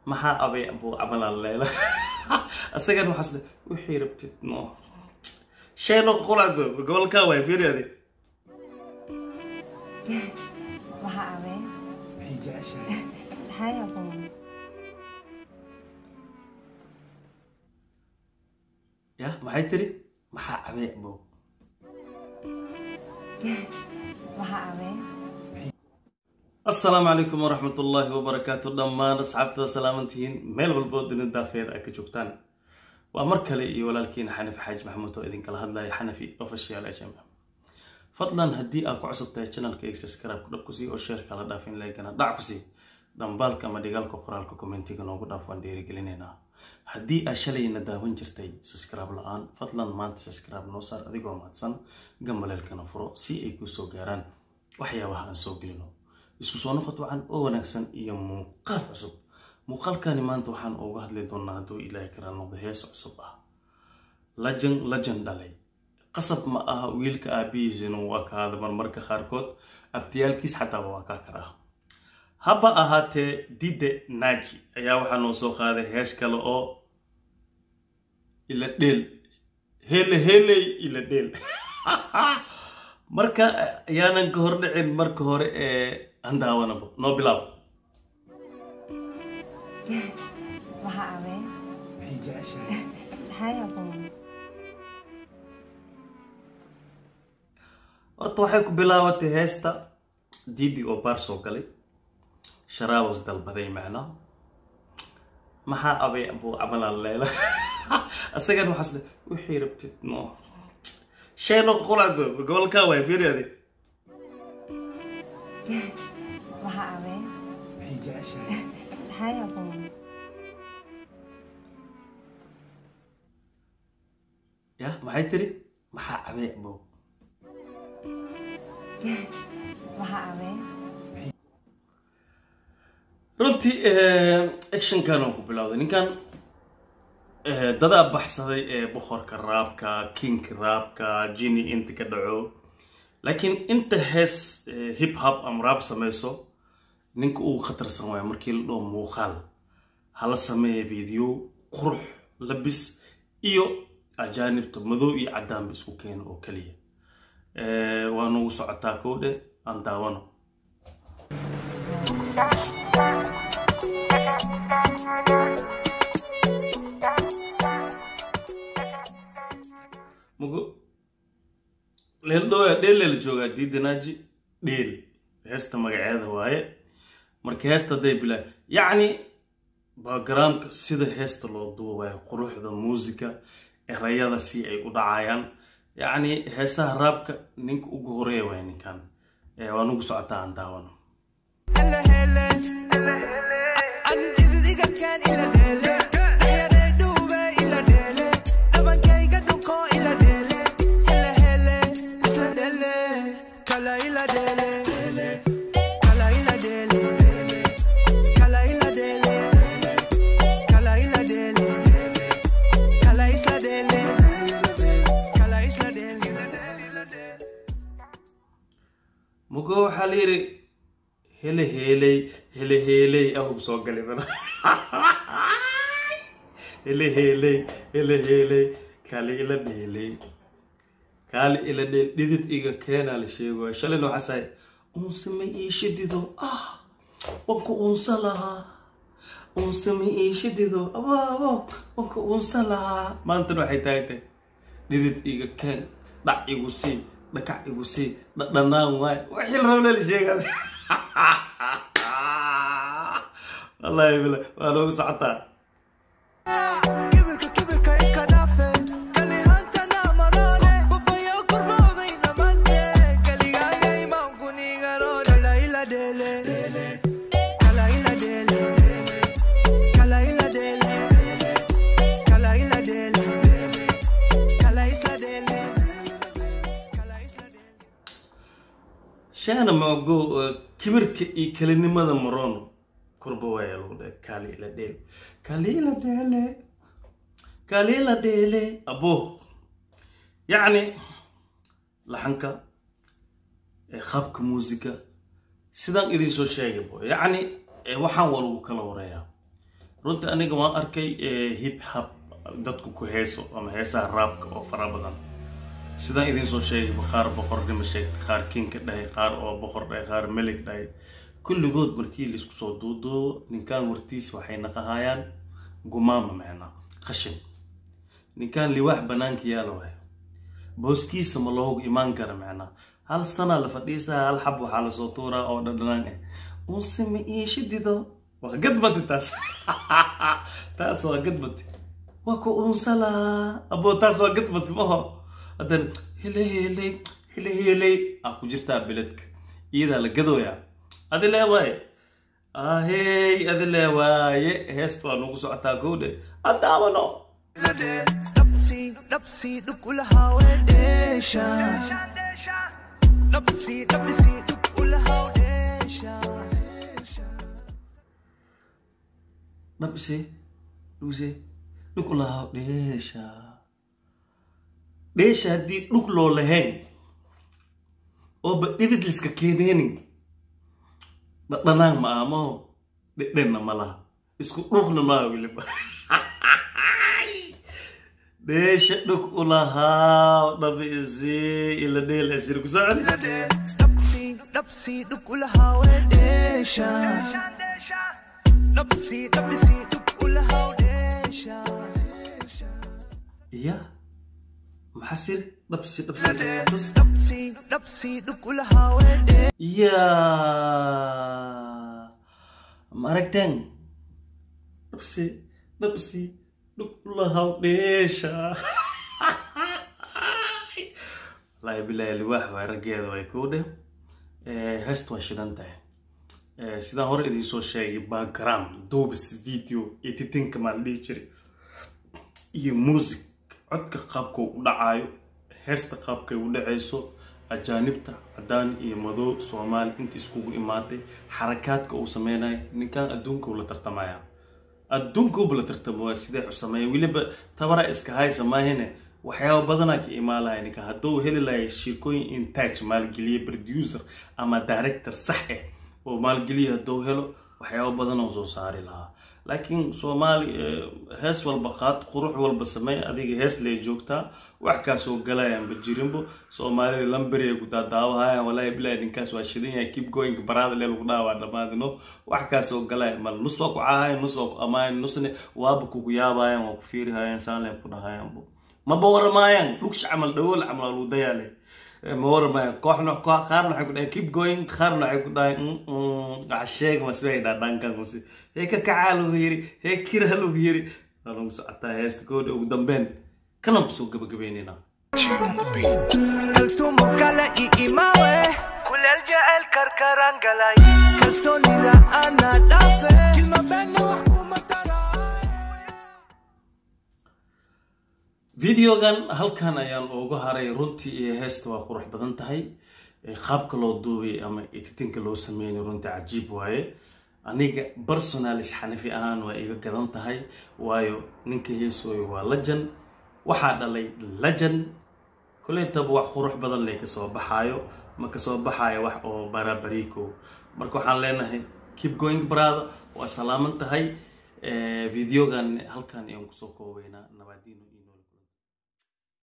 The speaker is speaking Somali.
maxaa abay abuu cabalaan leela asagan waxaas le wixii rabtid no sheeno qolaad gobolkaa waay fiiriade maxaa abee maxay jeceshahay maxay abow ya maxay tiri maxaa abay abuu maxaa abee asalaamu calaykum waraxmat ullaahi wabarakaatu dhammaan asxaabta waa salaamantihiin meel walboo dinin daafeed ay ka joogtaan waa mar kale iyo walaalkiina xanafi xaaji maxamuud oo idinkala hadlaya xanafi official hm fadlan haddii aad ku cusub tahay channelka eeg subscribe ku dhab ku sii oo sheerka la dhaafin laygana dhac ku sii dhambaalka ama dhigaalka qoraalka commentiga noogu dhaaf waan dhiirigelinaynaa haddii aad shalayna daawan jirtay subscribe la-aan fadlan maanta subscribe noo saar adigoo mahadsan gambaleelkana furo si ay kuu soo gaaraan waxyaabaha aan soo gelino isku soo noqod wacan oo wanaagsan iyo muuqaal cusub muuqaalkani maanta waxaan uga hadli doonaa hadduu ilaahay kara noqdo hees cusub ah lajan lajan dhalay qasab ma aha wiilka aabihiisina uu akaada marmarka qaarkood abtiyaalkiis xataaba waa kaa karaa haba ahaatee dide naaji ayaa waxaa noo soo qaaday hees kale oo ila dheel hele heley ila dheel marka ayaanan ka hor dhicin marka hore ee aan daawanabo noo bilaab maxaa abee maxay jeceshahay maxay abow horta waxay ku bilaabatay heesta didi oo baar soo galay sharaabos dalbaday macnaa maxaa abay abuu cabalaan leela asagan waxaas le wixii rabtid no sheeno qolaad gobolkaa waay fiiriade maxaa abee maxay jeceshahay maxay abow ya maxay tiri maxaa abay abuu maxaa abee runtii actionkan oo ku bilowday ninkan dadaa baxsaday ee boqorka raabka kingka raabka jini inta ka dhaco laakiin inta hees hip hop ama raab samayso ninka ugu khatarsan waaya markii la dhoo muuqaal hala sameeya video qurux labis iyo ajaanibta madow iyo cadaanba isku keena oo keliya waa nugu socotaa kowdhe aan daawano mugo leeldhooya dheel leela joogaa diidanaaji dheel heesta magaceeda waaye marka heesta hadday bilaa yacni backgroundka sida heesta loo duubayo quruxda muusika erayada si ay u dhacayaan yacni heesaha raabka ninka ugu horeeya waay ninkan waa nugu socotaa aan daawano mugo waxaa la yidhi hele heeley hele heeley ahub soo galay bana hele heeley hele heeley kaali ila dheeley kaali ila dheel dhidid iga keenaa la sheegaya shalayna waxaa sahay unsama iishidido ah wanka unsa lahaa unsama iishidido abo abo wanka unsa lahaa maantana waxay tahay tahay dhidid iga keen dhac igu sii dhakac igu sii dhadhanaan waay wixii la rabna la sheegaa wallahi bila waa noogu socotaa shaana maogo kibirka iyo kelinimada marono kurba waaya lagu dhahay kaali ila dheel kaali ila dheele kaali ila dheele abo yacni laxanka qaabka muusiga sidaan idin soo sheegay bo yacni waxaan waa lagu kala wareeyaa runtii aniga waan arkay hip hop dadku ku heeso ama heesaha raabka oo fara badan sidaan idiin soo sheegay qaar boqornimo sheegtay qaar kinka dhahay qaar oo boqor dhahay qaar melig dhahay kulligood markii laisku soo duuduubo ninkaan wartiisa waxay naqahayaan gumaama macnaa qashin ninkaan liwaax banaanka yaala waay booskiisa ma loogu imaan kara macnaa hal sana la fadhiisaa hal xab waxaa lasoo tuuraa oo dhadhanaan ah unse ma iisha dido waa gadbati taas taas waa gadbati waa ku unsalaa abo taas waa gadbati maho haddana hele hele hele hele aa ku jirtaa beledka iyadaa la gadooyaa adi lee waaye ahey adi lee waaye heesta waa nagu socotaa kowdhe addaawano Dapsi, dapsi, dukula hawedesha. Dapsi, dapsi, dukula hawedesha. dhabse dhugse dhug lahaa dheesha dheesha haddii dhug loo lahayn ooba dhidid liska keeneenin dhadhanaan ma aamaho dhedhenna ma laha isku dhugna maaha weliba dheesha dhug u lahaa dhabise ila dheel asir ku socon Dapsi, dapsi, dukula hawedesha. Dapsi, dapsi, dukula hawedesha. iya maxasir dhabsi dhabsi dhabsi Dapsi, dapsi, dukula hawedesha. ya ma aragteen dhabsi dhabsi dhuglahaw dheesha wallaahi bilaahi liwaax waay raggeeda way kuu dheh heesta waa shidan tahay Eh, sidaan hore idiin soo sheegay background duubis video editinka maan dhihi jiray iyo music codka qaabka u dhacayo heesta qaabkay u dhacayso ajaanibta cadaan iyo madow soomaali inta iskugu imaatay xarakaadka uu sameynayo ninkan adduunka uu la tartamaya adduunka uba la tartamaya sidee u sameeya weliba tabara iska haysa maahine waxyaaba badanaa ka imaalahay ninkan hadduu heli lahay sheekooyin intaaj maalgeliye producer ama director sax ah oo maalgeliya hadduu helo waxyaaba badan oo soo saari lahaa laakiin soomaali eh, hees walba qaad qurux walba samey adiga hees lee joogtaa wax kaasoo galayaan ba jirinbo soomaalida lamberi ay ku daadaawahayaan walaahi bilahi ninkaas waa shidan yahay keep going baraada lee lagu dhaawaa dhammaadino wax kaasoo galaya mal nus waa ku cahayan nus waa ku amaayan nusne waaba kugu yaabayan waa ku fiirihayaan saanle ku dhahayanbo maba waramaayaan dhugsha camal dhawool camal waa lagu dayaale ma waramayan kooxna koox qaarna waxay ku dhahayn keep going qaarna waxay ku dhahayn sheeg masbay dhaadhankan mase hee ka kacaa lagu yiri hee kira lagu yiri waa lagu socotaa heesta koodha ugu dambeyn kanan kusoo gabagabeynayna Kaltumo kala iimawe. Kulel jecel karkaraan galay. Kalsooni la'aana dhaafe. Kilma beenna wax kuma taraay. videogan halkan ayaan uga haray runtii iyo heesta waa qurux badan tahay Eh, qaabka loo duubay ama editinka loo sameynay runtii cajiib waaye aniga personalis xanifi ahaan waa iga gadan tahay waayo ninka heesooyo waa lajan waxaa dhalay lajan kuleetaba wax qurux badan lee kasoo baxaayo ma kasoo baxaayo wax oo barabariiko marka waxaan leenahay keep going brother waa salaaman tahay Eh, videogan halkan ayaan kusoo koobeynaa nabadino